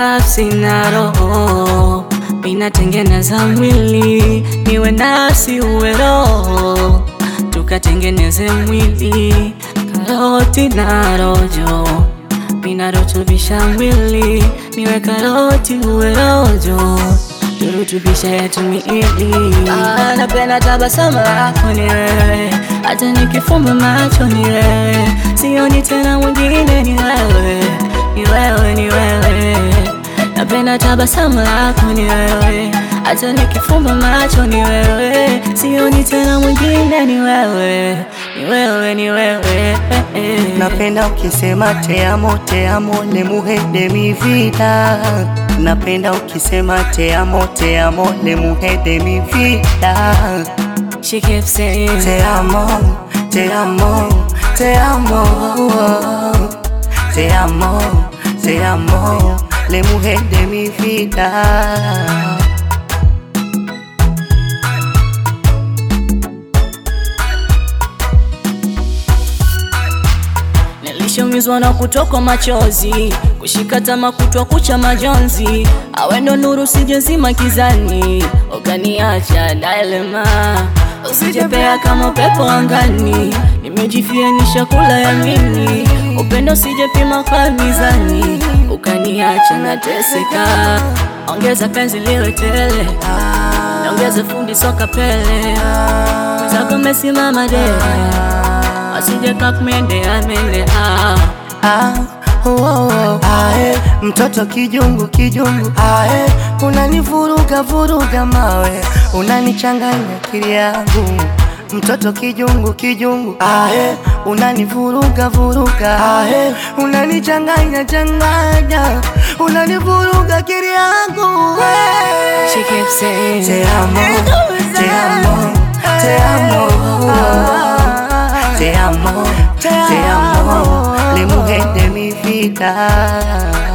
nafsi na roho, minatengeneza mwili niwe nafsi uwe roho, tukatengeneze mwili karoti na rojo, minarutubisha mwili niwe karoti uwe rojo turutubisha yetu miili. Ah, napenda tabasamu lako ni wewe, hata nikifumba macho ni wewe, sioni tena mwingine ni wewe, ni wewe, ni wewe. Napenda tabasamu lako ni wewe, hata nikifumba macho ni wewe, sioni tena mwingine ni wewe, ni wewe, ni wewe. Napenda ukisema te amo, te amo, le mujer de mi vida. Napenda ukisema te amo, te amo, le mujer de mi vida. She keeps saying Te amo, te amo, te amo. Te amo, te amo, le mujer de mi vida. Nilishaumizwa na kutokwa machozi, kushika tama kutwa kucha majonzi, awe ndo nuru sijezima kizani, ukaniacha dilema, usijepea kama upepo angani, nimejifianisha kula yamini, upendo sijepima kwa mizani, ukaniacha nateseka, ongeza penzi liwe tele, naongeza fundi soka pele, mwenzako mesimama dele asije kakumende amende ah. Ah, oh, oh, oh. Ae, mtoto kijungu kijungu ae, unanivuruga vuruga mawe, unanichanganya akili yangu mtoto kijungu kijungu ae, unanivuruga vuruga ae, unanichanganya changanya, unanivuruga akili yangu She keeps saying Te amo, te amo, te amo. Te amo, te amo, le mujer de mi vida.